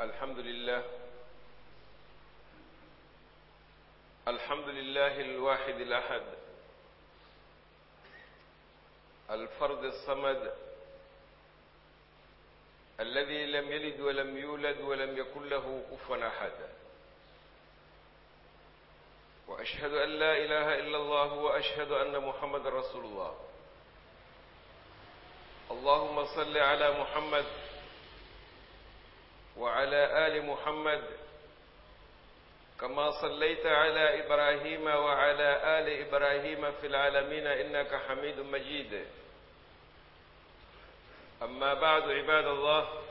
الحمد لله الحمد لله الواحد الأحد الفرد الصمد الذي لم يلد ولم يولد ولم يكن له كفوا أحد وأشهد أن لا إله إلا الله وأشهد أن محمد رسول الله اللهم صل على محمد وعلى آل محمد كما صليت على إبراهيم وعلى آل إبراهيم في العالمين إنك حميد مجيد أما بعد عباد الله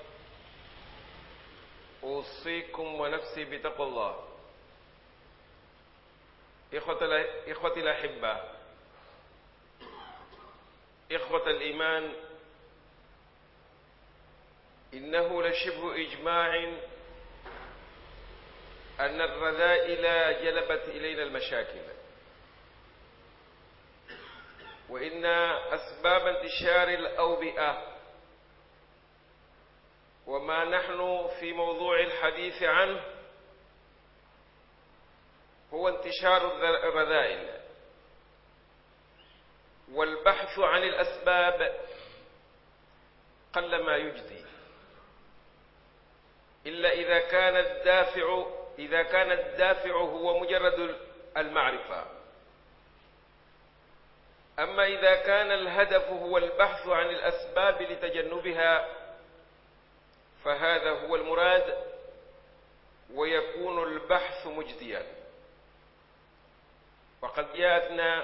أوصيكم ونفسي بتقوى الله إخوة الأحبة إخوة الإيمان إنه لشبه إجماع أن الرذائل جلبت إلينا المشاكل وإن أسباب انتشار الأوبئة وما نحن في موضوع الحديث عنه هو انتشار الرذائل والبحث عن الأسباب قل ما يجدي إلا إذا كان الدافع إذا كان الدافع هو مجرد المعرفة أما إذا كان الهدف هو البحث عن الأسباب لتجنبها فهذا هو المراد ويكون البحث مجديا وقد جاءتنا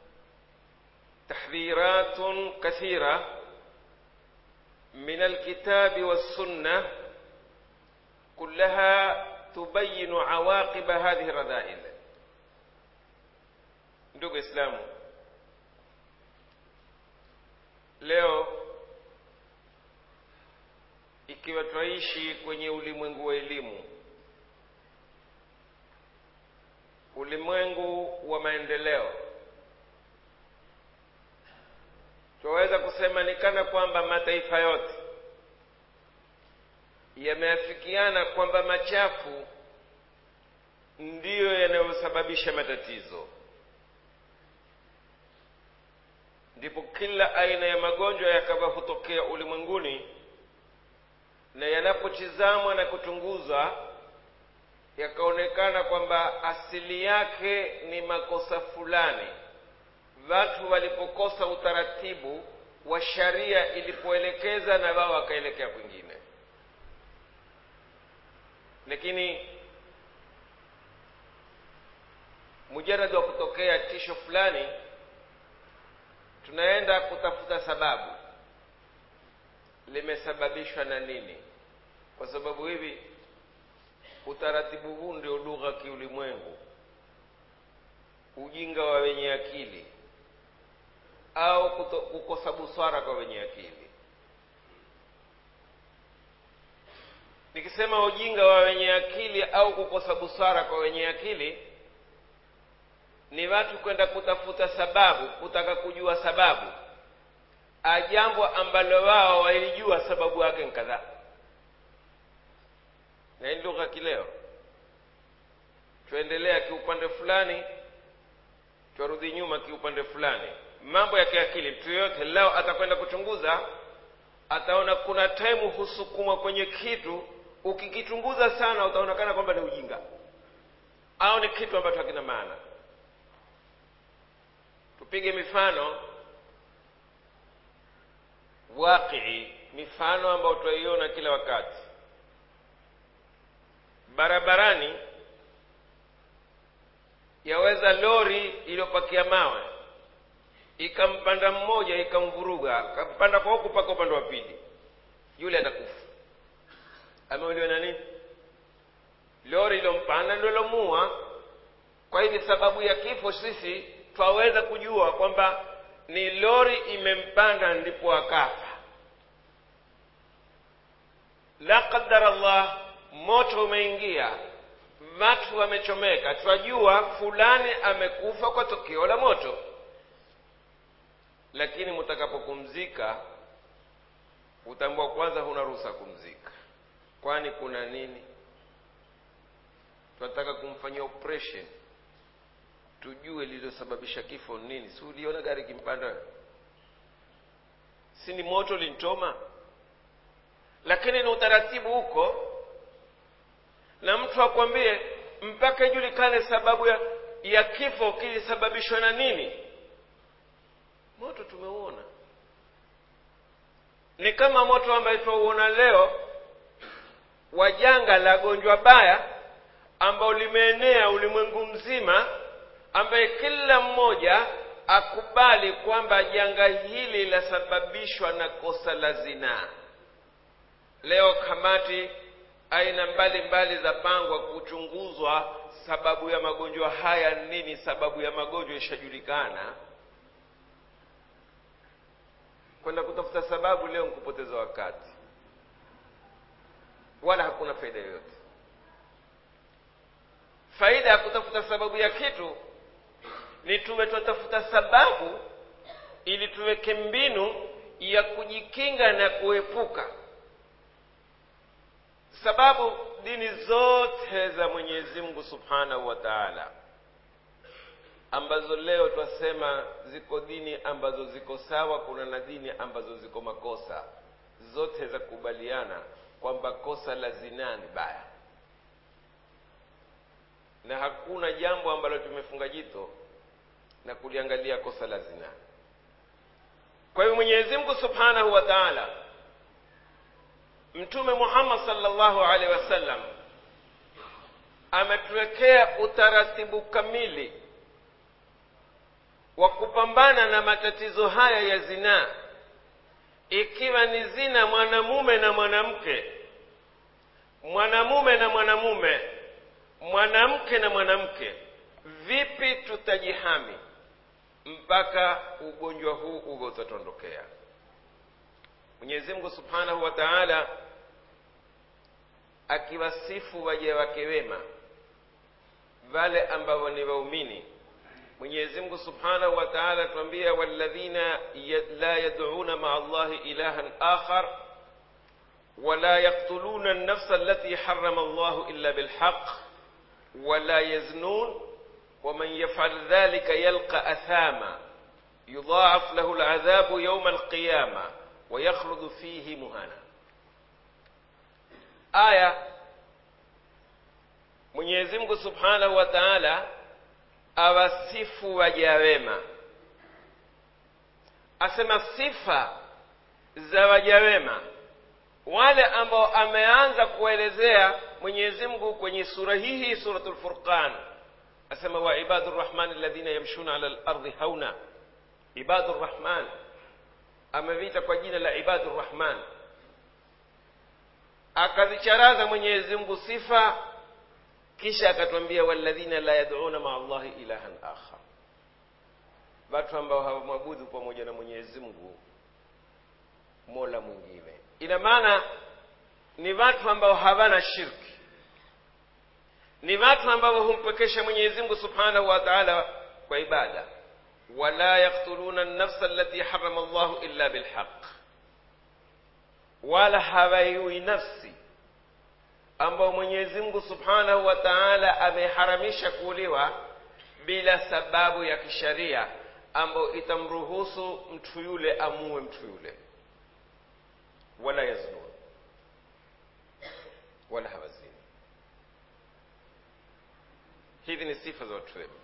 تحذيرات كثيرة من الكتاب والسنة كلها تبين عواقب هذه الرذائل ndugu islamu leo ikiwa twaishi kwenye ulimwengu wa elimu ulimwengu wa maendeleo twaweza kusema ni kana kwamba mataifa yote yameafikiana kwamba machafu ndiyo yanayosababisha matatizo ndipo kila aina ya magonjwa yakawa hutokea ulimwenguni na yanapotizamwa na kuchunguzwa yakaonekana kwamba asili yake ni makosa fulani watu walipokosa utaratibu wa sharia ilipoelekeza na wao wakaelekea kwingine lakini mujaradi wa kutokea tisho fulani tunaenda kutafuta sababu limesababishwa na nini kwa sababu hivi utaratibu huu ndio lugha kiulimwengu ujinga wa wenye akili au kuto, kukosa busara kwa wenye akili nikisema ujinga wa wenye akili au kukosa busara kwa wenye akili ni watu kwenda kutafuta sababu kutaka kujua sababu ajambo ambalo wao walijua sababu yake nkadhaa na hii lugha kileo twaendelea kiupande fulani twarudi nyuma kiupande fulani mambo ya kiakili mtu yoyote leo atakwenda kuchunguza ataona kuna taimu husukumwa kwenye kitu ukikichunguza sana utaonekana kwamba ni ujinga au ni kitu ambacho hakina maana tupige mifano waqii mifano ambayo twaiona kila wakati barabarani yaweza lori iliyopakia mawe ikampanda mmoja ikamvuruga akampanda kwa huku mpaka upande wa pili yule atakufa ameuliwa na nini lori iliyompanda ndio ilomua kwa hivi sababu ya kifo sisi twaweza kujua kwamba ni lori imempanda ndipo akafa la qadar allah moto umeingia watu wamechomeka twajua fulani amekufa kwa tokeo la moto lakini mtakapopumzika utambua kwanza huna ruhusa kumzika kwani kuna nini tunataka kumfanyia operation tujue lililosababisha kifo nini si uliona gari kimpanda si ni moto linchoma lakini ni utaratibu huko na mtu akwambie mpaka ijulikane sababu ya, ya kifo kilisababishwa na nini moto tumeuona ni kama moto ambaye tunauona leo wa janga la gonjwa baya ambao limeenea ulimwengu mzima ambaye kila mmoja akubali kwamba janga hili lasababishwa na kosa la zinaa leo kamati aina mbalimbali za pangwa kuchunguzwa sababu ya magonjwa haya nini sababu ya magonjwa ishajulikana kwenda kutafuta sababu leo nkupoteza wakati wala hakuna faida yoyote faida ya kutafuta sababu ya kitu ni tuwe twatafuta sababu ili tuweke mbinu ya kujikinga na kuepuka sababu dini zote za mwenyezi mungu subhanahu wa taala ambazo leo twasema ziko dini ambazo ziko sawa kuna na dini ambazo ziko makosa zote za kubaliana kwamba kosa la zinaa ni baya na hakuna jambo ambalo tumefunga jito na kuliangalia kosa la zinaa kwa hivyo mwenyezi mungu subhanahu wa taala mtume muhammad salllahu alaihi wasallam ametuwekea utaratibu kamili wa kupambana na matatizo haya ya zinaa ikiwa ni zina mwanamume na mwanamke mwanamume na mwanamume mwanamke na mwanamke vipi tutajihami mpaka ugonjwa huu uwe utatondokea mwenyezi mungu subhanahu wa taala akiwasifu waja wake wema wale ambao ni waumini mwenyezi mungu subhanahu wa taala tuambia walladhina la yad'una maa allahi ilahan akhar ولا يقتلون النفس التي حرم الله إلا بالحق ولا يزنون ومن يفعل ذلك يلقى أثاما يضاعف له العذاب يوم القيامة ويخلد فيه مهانا آية Mwenyezi Mungu Subhanahu wa Ta'ala awasifu waja wema, asema sifa za waja wema wale ambao ameanza kuelezea Mwenyezi Mungu kwenye sura hii hii suratul Furqan, asema wa ibadur rahman alladhina yamshuna ala al-ardi hauna. Ibadur rahman ameviita kwa jina la ibadur rahman, akazicharaza Mwenyezi Mungu sifa, kisha akatwambia walladhina la yad'una maa Allahi ilahan akhar, watu ambao hawamwabudu pamoja na Mwenyezi Mungu mola mwingine ina maana ni watu ambao hawana shirki ni watu ambao humpekesha mwenyezi mungu subhanahu wa taala kwa ibada wala yaktuluna nafsa allati harama llahu illa bilhaq wala hawaiui nafsi ambao mwenyezi mungu subhanahu wa taala ameharamisha kuuliwa bila sababu ya kisharia ambayo itamruhusu mtu yule amue mtu yule wala yaznun wala hawazini hizi ni sifa za watu wema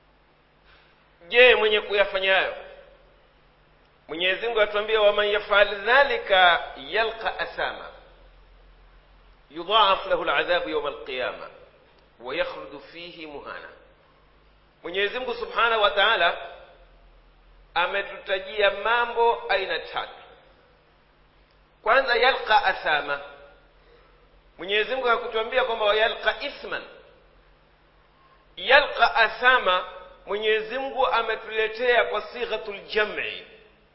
je mwenye kuyafanya hayo mwenyezi mungu atuambia waman yafal dhalika yalqa athama yudhaaf lahu ladhabu yauma alqiyama wayakhludu fihi muhana mwenyezi mungu subhanahu wa taala ametutajia mambo aina tatu kwanza yalqa athama mwenyezi mungu hakutuambia kwamba yalqa ithman yalqa athama mwenyezi mungu ametuletea kwa sighatul jam'i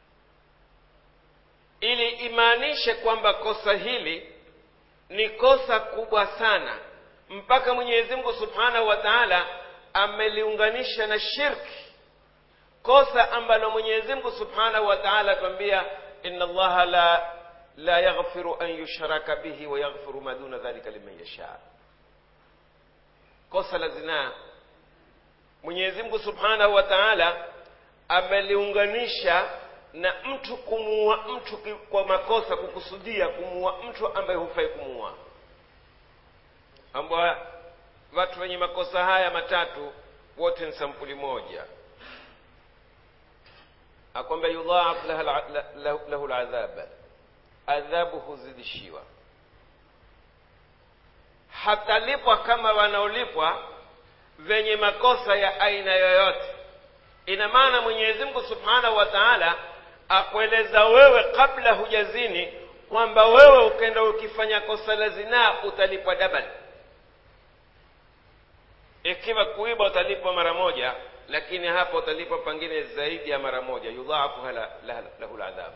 ili imaanishe kwamba kosa hili ni kosa kubwa sana mpaka mwenyezi mungu subhanahu wa taala ameliunganisha na shirki kosa ambalo mwenyezi mungu subhanahu wa taala atuambia inna allaha la la yaghfiru an yushraka bihi wa yaghfiru ma duna dhalika liman yasha kosa la zinaa mwenyezi mungu subhanahu wa taala ameliunganisha na mtu kumuua mtu kwa makosa kukusudia kumuua mtu ambaye hufai kumuua ambao watu wenye makosa haya matatu wote ni sampuli moja akwamba yudhaaf lahu ladhab adhabu huzidishiwa hatalipwa kama wanaolipwa venye makosa ya aina yoyote ina maana mwenyezi mungu subhanahu wa taala akueleza wewe kabla hujazini kwamba wewe ukenda ukifanya kosa la zinaa utalipwa dabali ikiwa kuiba utalipwa mara moja lakini hapa utalipwa pengine zaidi ya mara moja yudhaafu lahu ladhab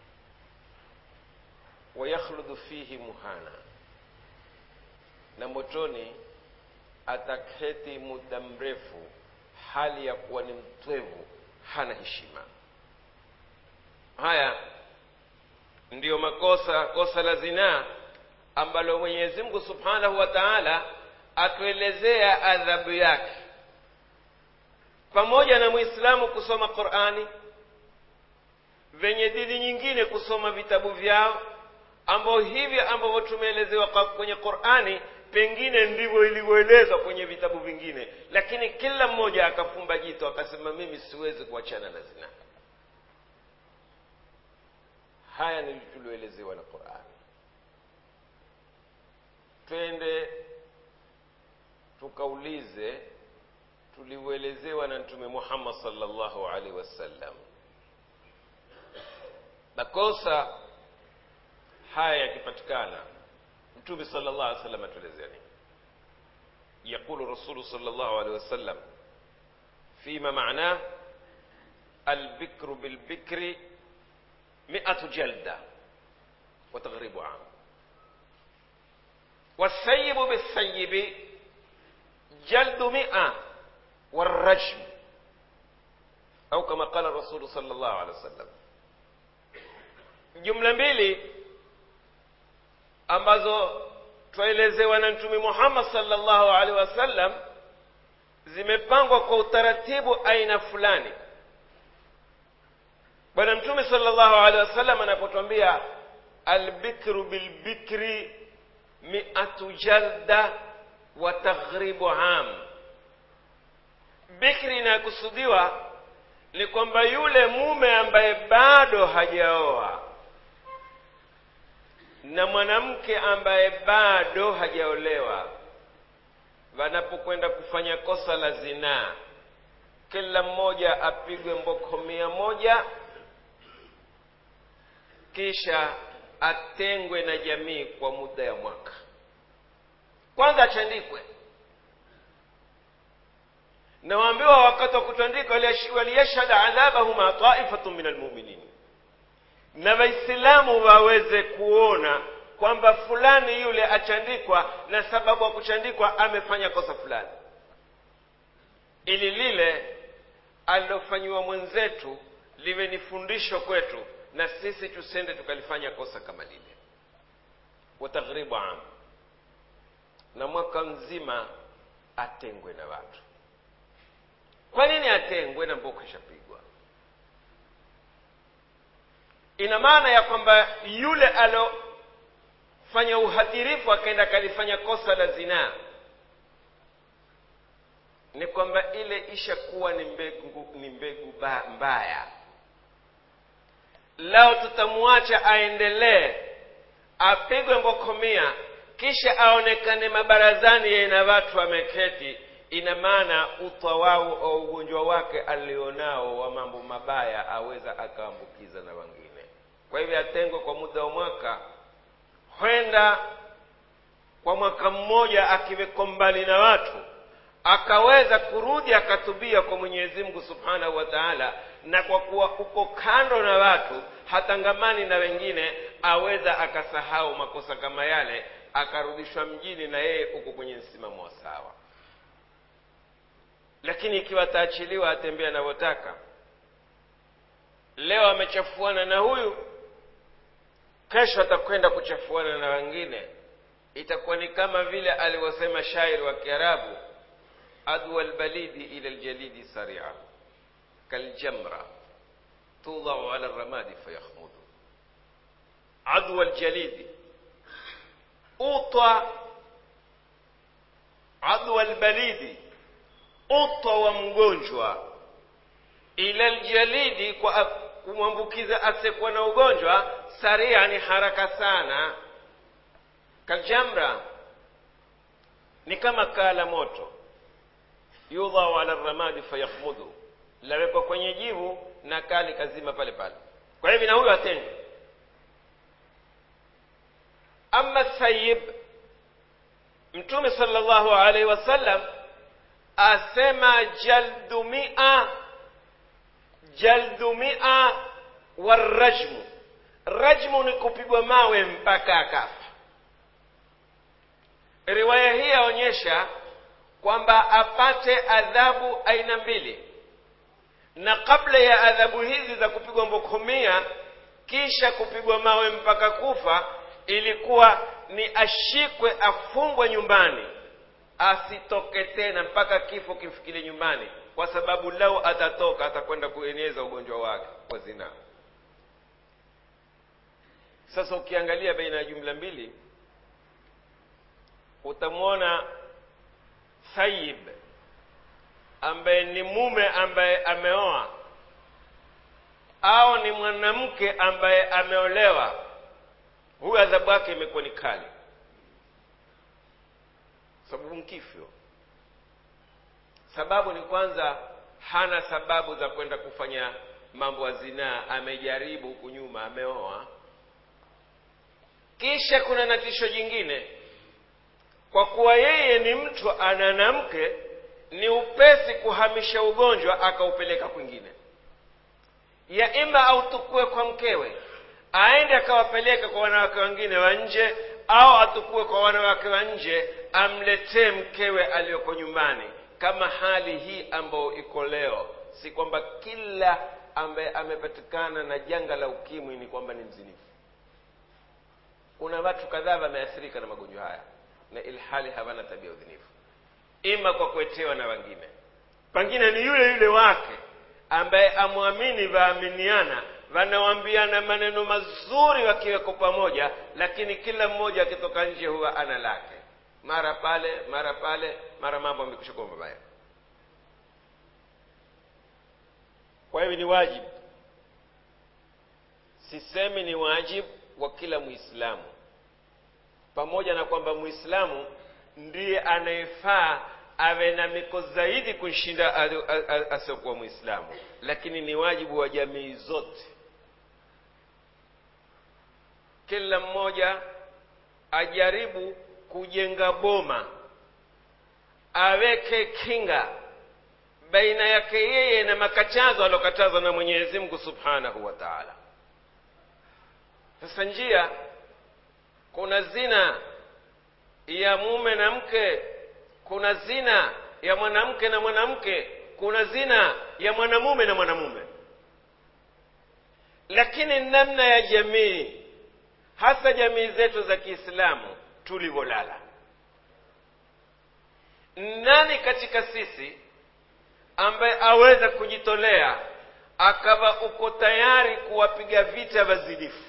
wayakhludu fihi muhana na motoni ataketi muda mrefu hali ya kuwa ni mtwevu hana heshima haya ndiyo makosa kosa la zinaa ambalo mwenyezi mungu subhanahu wa taala atuelezea adhabu yake pamoja na mwislamu kusoma qurani venye dini nyingine kusoma vitabu vyao ambao hivyo ambavyo tumeelezewa kwenye qurani pengine ndivyo ilivyoelezwa kwenye vitabu vingine lakini kila mmoja akafumba jito akasema mimi siwezi kuachana na zina haya ni tulioelezewa na qurani twende tukaulize tulivyoelezewa na mtume muhammad salllahu alaihi wasallam makosa haya yakipatikana mtume sala llah alih wasallam atuelezea nini yaqulu rasulu sala llahu alehi wasallam fima manاه albikru bilbikri miatu jalda وتغريب عام والثيب بالثيب جلد مئة والرجم أو كما قال الرسول صلى الله عليه وسلم jumla mbili ambazo twaelezewa na mtume muhammad salllahu alaihi wasallam zimepangwa kwa utaratibu aina fulani bwana mtume salllahu alehi wasallam anapotwambia albikru bilbikri miatu jalda wa taghribu am bikri inayokusudiwa ni kwamba yule mume ambaye bado hajaoa na mwanamke ambaye bado hajaolewa wanapokwenda kufanya kosa la zinaa kila mmoja apigwe mboko mia moja kisha atengwe na jamii kwa muda ya mwaka kwanza achandikwe na waambiwa wakati wa kutandika waliyashhad adhabahuma taifatu min almuminin na waislamu waweze kuona kwamba fulani yule achandikwa na sababu ya kuchandikwa amefanya kosa fulani ili lile alilofanyiwa mwenzetu liwe ni fundisho kwetu na sisi tusende tukalifanya kosa kama lile wataghribu am na mwaka mzima atengwe na watu kwa nini atengwe na mboko ishapigwa ina maana ya kwamba yule alofanya uhadhirifu akaenda akalifanya kosa la zinaa ni kwamba ile ishakuwa ni mbegu ni mbegu ba, mbaya lao tutamwacha aendelee apigwe mbokomia kisha aonekane mabarazani yeye na watu wameketi ina maana utwa wao au ugonjwa wake alionao wa mambo mabaya aweza akaambukiza na wengine kwa hivyo atengwe kwa muda wa mwaka kwenda kwa mwaka mmoja akiweko mbali na watu akaweza kurudi akatubia kwa mwenyezi mungu subhanahu wa taala na kwa kuwa uko kando na watu hatangamani na wengine aweza akasahau makosa kama yale akarudishwa mjini na yeye uko kwenye msimamo wa sawa lakini ikiwa ataachiliwa atembea anavyotaka leo amechafuana na huyu kesho atakwenda kuchafuana na wengine itakuwa ni kama vile alivyosema shairi wa kiarabu adwa lbalidi ila ljalidi saria kaljamra tudau ala ramadi fayakhmudu adwa ljalidi utwa adwa lbalidi utwa wa mgonjwa ila ljalidi kwa kumwambukiza asiyekuwa na ugonjwa saria ni haraka sana kaljamra ni kama kaa la moto yudhau ala ramadi fayakhmudu lawekwa kwenye jivu na kaa likazima pale pale kwa hivi na huyo atende ama sayib mtume sallallahu alaihi wasallam asema jaldu mia jaldu mia warajmu rajmu ni kupigwa mawe mpaka akafa riwaya hii yaonyesha kwamba apate adhabu aina mbili na kabla ya adhabu hizi za kupigwa mbokomia kisha kupigwa mawe mpaka kufa ilikuwa ni ashikwe afungwe nyumbani asitoke tena mpaka kifo kimfikile nyumbani kwa sababu lau atatoka atakwenda kueneza ugonjwa wake wa zinaa sasa ukiangalia baina ya jumla mbili utamwona sayib ambaye ni mume ambaye ameoa au ni mwanamke ambaye ameolewa huyu adhabu yake imekuwa ni kali sababu mkifyo sababu ni kwanza hana sababu za kwenda kufanya mambo ya zinaa amejaribu huku nyuma ameoa kisha kuna na tisho jingine kwa kuwa yeye ni mtu ana mke ni upesi kuhamisha ugonjwa akaupeleka kwingine ya ima autukue kwa mkewe aende akawapeleka kwa wanawake wengine wa nje au atukue kwa wanawake wa nje amletee mkewe aliyoko nyumbani kama hali hii ambayo iko leo si kwamba kila ambaye amepatikana na janga la ukimwi ni kwamba ni mzinifu kuna watu kadhaa wameathirika na magonjwa haya na ilhali hawana tabia udhinifu ima kwa kuetewa na wengine pengine ni yule yule wake ambaye amwamini vaaminiana wanawambiana maneno mazuri wakiweko pamoja lakini kila mmoja akitoka nje huwa ana lake mara pale mara pale mara mambo amekwisha kuwa mabaya kwa hivyo ni wajibu sisemi ni wajibu wa kila muislamu pamoja na kwamba muislamu ndiye anayefaa awe na miko zaidi kumshinda asiyokuwa muislamu lakini ni wajibu wa jamii zote kila mmoja ajaribu kujenga boma aweke kinga baina yake yeye na makatazo aliokatazwa na mwenyezi mungu subhanahu wa taala sasa njia kuna zina ya mume na mke kuna zina ya mwanamke na mwanamke kuna zina ya mwanamume na mwanamume lakini namna ya jamii hasa jamii zetu za kiislamu tulivyolala nani katika sisi ambaye aweza kujitolea akawa uko tayari kuwapiga vita wazinifu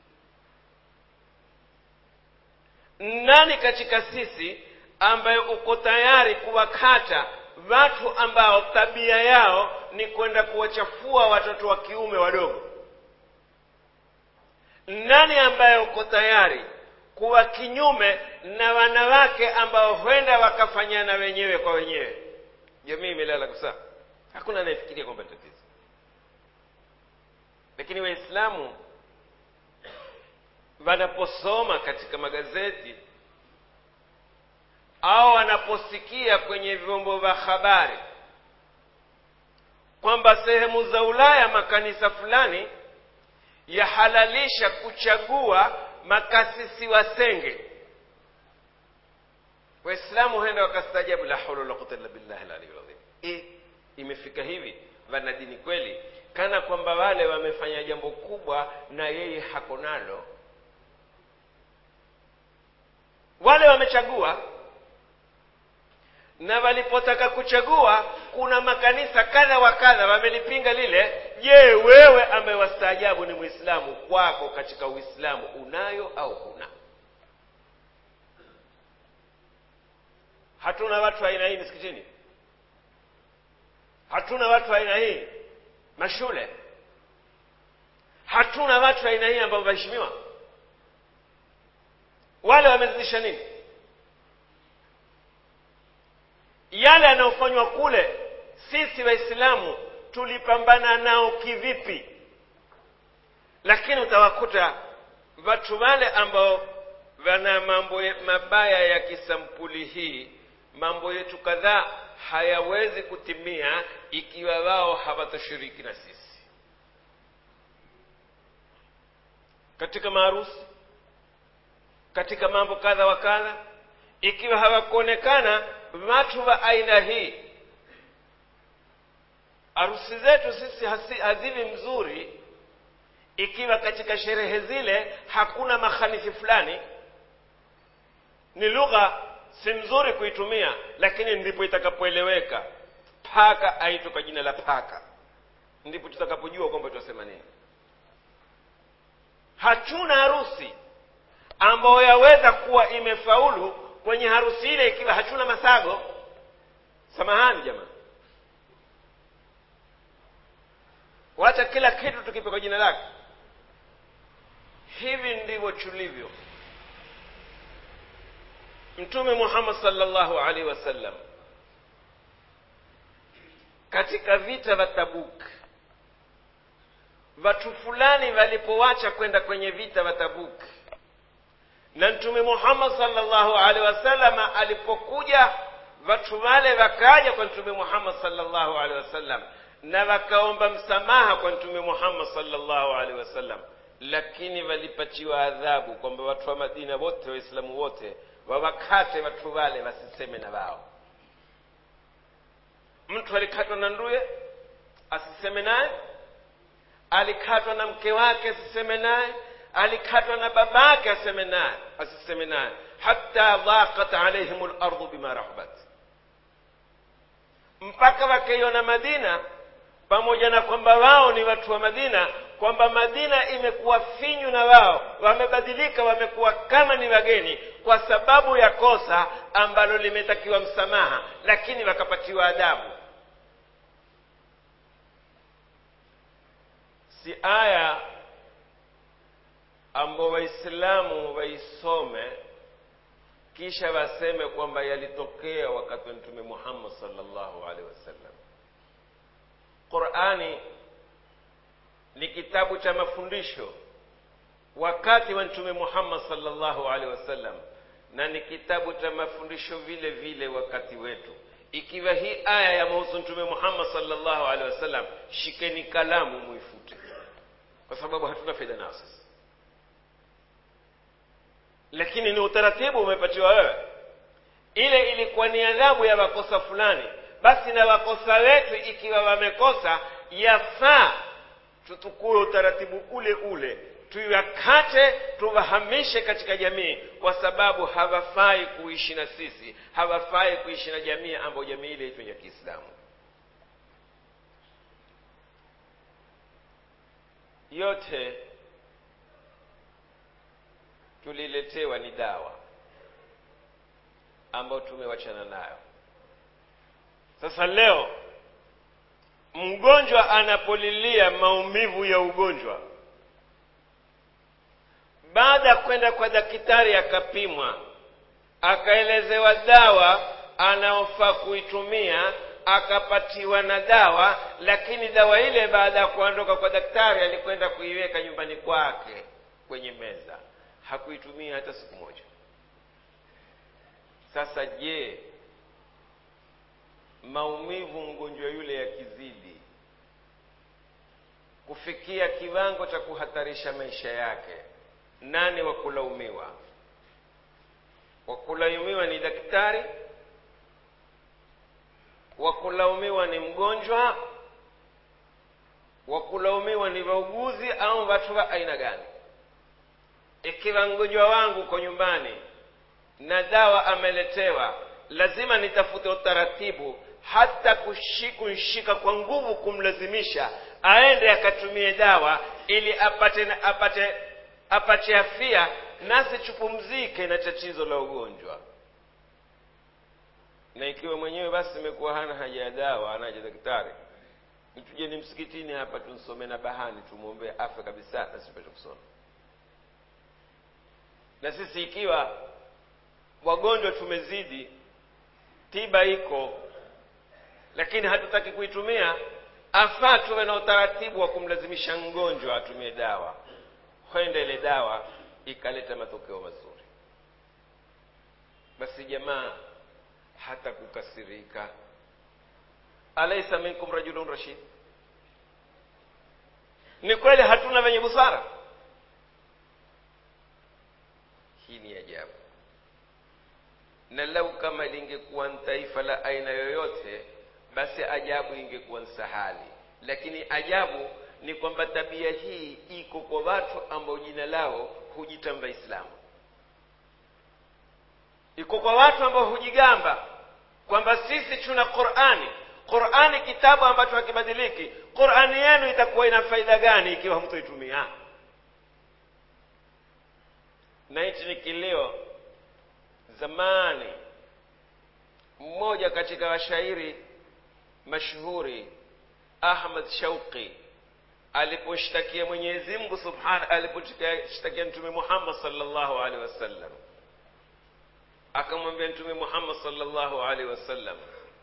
nani katika sisi ambaye uko tayari kuwakata watu ambao tabia yao ni kwenda kuwachafua watoto wa kiume wadogo nani ambaye uko tayari kuwa kinyume na wanawake ambao huenda wakafanyana wenyewe kwa wenyewe jamii imelala kusaa hakuna anayefikiria kwamba tatizo lakini waislamu wanaposoma katika magazeti au wanaposikia kwenye vyombo vya habari kwamba sehemu za ulaya makanisa fulani yahalalisha kuchagua makasisi wasenge waislamu huenda wakastajabu la haula wala quwwata illa billahi aliyul azim e, imefika hivi wana dini kweli kana kwamba wale wamefanya jambo kubwa na yeye hako nalo wale wamechagua na walipotaka kuchagua kuna makanisa kadha wa kadha wamelipinga lile je wewe ambaye wastaajabu ni mwislamu kwako katika uislamu unayo au huna hatuna watu aina hii misikitini hatuna watu aina hii mashule hatuna watu aina hii ambao waheshimiwa wale wamezidisha nini yale yanayofanywa kule sisi waislamu tulipambana nao kivipi lakini utawakuta watu wale ambao wana mambo mabaya ya kisampuli hii mambo yetu kadhaa hayawezi kutimia ikiwa wao hawatoshiriki na sisi katika maharusi katika mambo kadha wa kadha ikiwa hawakuonekana watu wa aina hii harusi zetu sisi hazivi mzuri ikiwa katika sherehe zile hakuna makhanithi fulani ni lugha si mzuri kuitumia lakini ndipo itakapoeleweka paka aitwe kwa jina la paka ndipo tutakapojua kwamba tunasema nini hatuna harusi ambayo yaweza kuwa imefaulu kwenye harusi ile ikiwa hatuna masago samahani jamaa wacha kila kitu tukipe kwa jina lake hivi ndivyo tulivyo mtume muhammad salllahu alaihi wasallam katika vita vya tabuk watu fulani walipowacha kwenda kwenye vita vya tabuk na mtume muhammad salllahu alaihi wasallam alipokuja watu wale wakaja kwa mtume muhammad salllahu alaihi wasallam na wakaomba msamaha kwa mtume muhammad salllahu alaihi wasallam lakini walipatiwa adhabu kwamba watu wa madina wote waislamu wote wawakate watu wale wasiseme na wao mtu alikatwa na nduye asiseme naye alikatwa na mke wake asiseme naye alikatwa na babake aseme naye asiseme naye hata dhaqat alaihim lardu bima rahabat mpaka wakaiona madina pamoja na kwamba wao ni watu wa madina kwamba madina imekuwa finyu na wao wamebadilika wamekuwa kama ni wageni kwa sababu ya kosa ambalo limetakiwa msamaha lakini wakapatiwa adabu si aya ambao waislamu waisome kisha waseme kwamba yalitokea wakati wa mtume muhammad salllahu alaihi wasallam qurani ni kitabu cha mafundisho wakati wa mtume muhammad salllahu alaihi wasallam na ni kitabu cha mafundisho vile vile wakati wetu ikiwa hii aya ya mahusu mtume muhammad salllahu alaihi wasallam shikeni kalamu muifute kwa sababu hatuna faida nayo sasa lakini ni utaratibu umepatiwa wewe ile ilikuwa ni adhabu ya makosa fulani basi na wakosa wetu ikiwa wamekosa yafaa tutukue utaratibu ule ule tuiwakate tuwahamishe katika jamii kwa sababu hawafai kuishi na sisi hawafai kuishi na jamii ambayo jamii ile itwe ya kiislamu yote tuliletewa ni dawa ambayo tumewachana nayo sasa leo mgonjwa anapolilia maumivu ya ugonjwa baada ya kwenda kwa daktari akapimwa akaelezewa dawa anaofaa kuitumia akapatiwa na dawa lakini dawa ile baada ya kuondoka kwa daktari alikwenda kuiweka nyumbani kwake kwenye meza hakuitumia hata siku moja sasa je maumivu mgonjwa yule yakizidi kufikia kiwango cha kuhatarisha maisha yake nani wa kulaumiwa wa kulaumiwa ni daktari wa kulaumiwa ni mgonjwa wa kulaumiwa ni wauguzi au watu wa aina gani ikiwa mgonjwa wangu uko nyumbani na dawa ameletewa lazima nitafute utaratibu hata kushi- kunshika kwa nguvu kumlazimisha aende akatumie dawa ili apate apate apate afia nasi tupumzike na tatizo la ugonjwa na ikiwa mwenyewe basi imekuwa hana haja ya dawa hana haja ya daktari tujeni msikitini hapa tumsome na bahani tumwombee afya kabisa na sipate kusoma na sisi ikiwa wagonjwa tumezidi tiba iko lakini hatutaki kuitumia afaa tuwe na utaratibu wa kumlazimisha mgonjwa atumie dawa kwenda ile dawa ikaleta matokeo mazuri basi jamaa hata kukasirika alaisa minkum rajulun rashid ni kweli hatuna wenye busara hii ni ajabu na lau kama lingekuwa ni taifa la aina yoyote basi ajabu ingekuwa nsahali lakini ajabu ni kwamba tabia hii iko kwa watu ambao jina lao hujitamba islamu iko kwa watu ambao hujigamba kwamba sisi tuna qurani qurani kitabu ambacho hakibadiliki qurani yenu itakuwa ina faida gani ikiwa hamtoitumia na hichi ni kilio zamani mmoja katika washairi mashuhuri ahmad shauqi aliposhtakia mwenyezi mungu subhana aliposhtakia mtume muhammad salllahu alehi wasallam akamwambia mtume muhammad salllahu alehi wasallam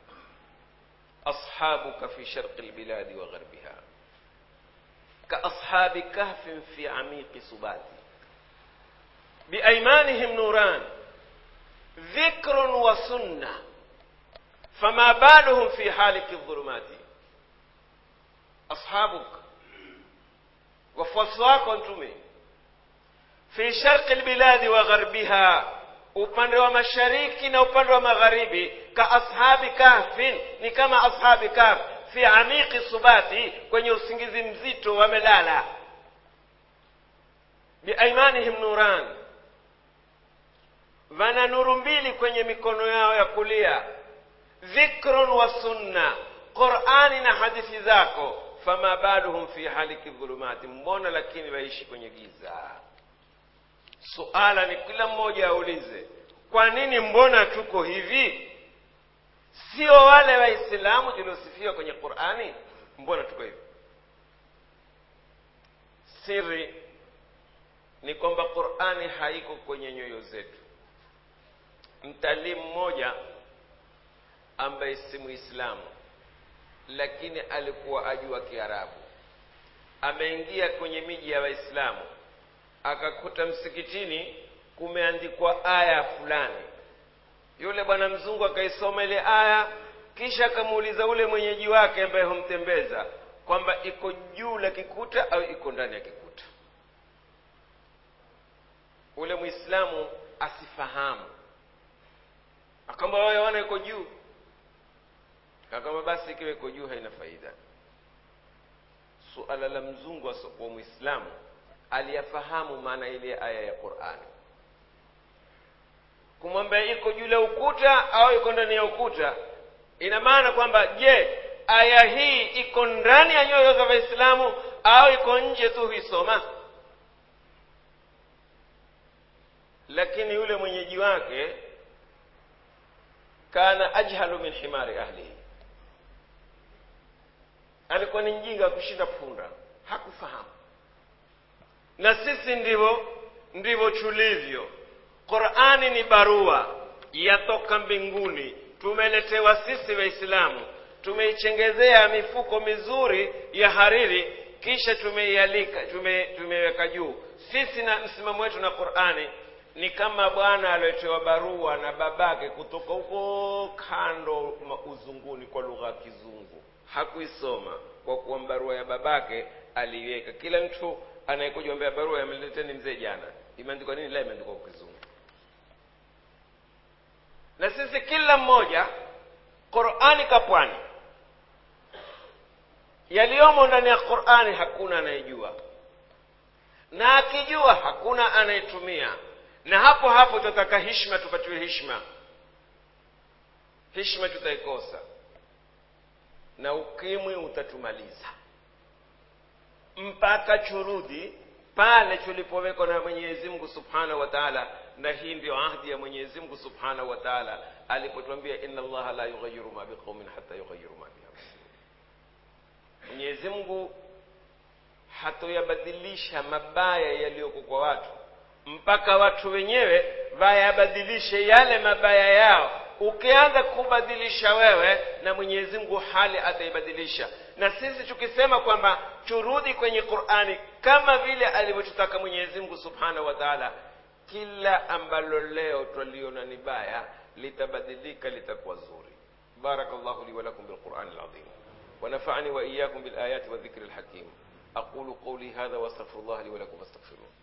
ashabuka fi sharqi lbiladi wa gharbiha kaashabi kahfin fi amiqi subati biaimanihim nuran ذكر وسنة فما بالهم في حالك الظلمات أصحابك wafuasi wako mtume fi sharqi lbiladi wa gharbiha upande wa mashariki na upande wa magharibi ka ashabi kahfin ni kama ashabi kahf fi amiqi subati kwenye usingizi mzito wamelala biaimanihim nuran wana nuru mbili kwenye mikono yao ya kulia dhikrun wa sunna qurani na hadithi zako fama baluhum fi haliki dhulumati mbona lakini waishi kwenye giza suala ni kila mmoja aulize kwa nini mbona tuko hivi sio wale waislamu tuliosifiwa kwenye qurani mbona tuko hivi siri ni kwamba qurani haiko kwenye nyoyo zetu mtalii mmoja ambaye si muislamu lakini alikuwa ajua kiarabu ameingia kwenye miji ya waislamu akakuta msikitini kumeandikwa aya fulani yule bwana mzungu akaisoma ile aya kisha akamuuliza ule mwenyeji wake ambaye humtembeza kwamba iko juu la kikuta au iko ndani ya kikuta ule mwislamu asifahamu akamba wewe wana iko juu akamba basi ikiwa iko juu haina faida suala la mzungu asiokuwa mwislamu aliyafahamu maana ile aya ya qurani kumwambia iko juu la ukuta au iko ndani ya ukuta ina maana kwamba je aya hii iko ndani ya nyoyo za waislamu au iko nje tu huisoma lakini yule mwenyeji wake kana ajhalu min himari ahlihi alikuwa ni mjinga kushinda punda hakufahamu na sisi ndivyo ndivyo tulivyo qurani ni barua yatoka mbinguni tumeletewa sisi waislamu tumeichengezea mifuko mizuri ya hariri kisha tumeialika tume, tumeweka juu sisi na msimamo wetu na qurani ni kama bwana aliotewa barua na babake kutoka huko kando uzunguni kwa lugha ya kizungu hakuisoma kwa kuwa barua ya babake aliiweka kila mtu anayekuja ombea barua yameleteni mzee jana imeandikwa nini la imeandikwa kwa kizungu na sisi kila mmoja qurani kapwani yaliyomo ndani ya qurani hakuna anayejua na akijua hakuna anayetumia na hapo hapo tutataka hishma tupatiwe hishma hishma tutaikosa na ukimwi utatumaliza mpaka churudi pale tulipowekwa na mwenyezi mungu subhanahu wa taala na hii ndio ahdi ya mwenyezi mungu subhanahu wa taala alipotwambia inna allaha la yughayiru ma biqaumin hata yughayiru ma bianfusihim mwenyezi mungu hatoyabadilisha mabaya yaliyoko kwa watu mpaka watu wenyewe wayabadilishe yale mabaya yao ukianza kubadilisha wewe na mwenyezi mungu hali ataibadilisha na sisi tukisema kwamba turudi kwenye qurani kama vile alivyotutaka mwenyezi mungu subhanahu wa taala kila ambalo leo twaliona ni baya litabadilika litakuwa zuri بارك الله لي ولكم بالقرآن العظيم ونفعني وإياكم بالآيات والذكر الحكيم أقول قولي هذا واستغفر الله لي ولكم فاستغفروه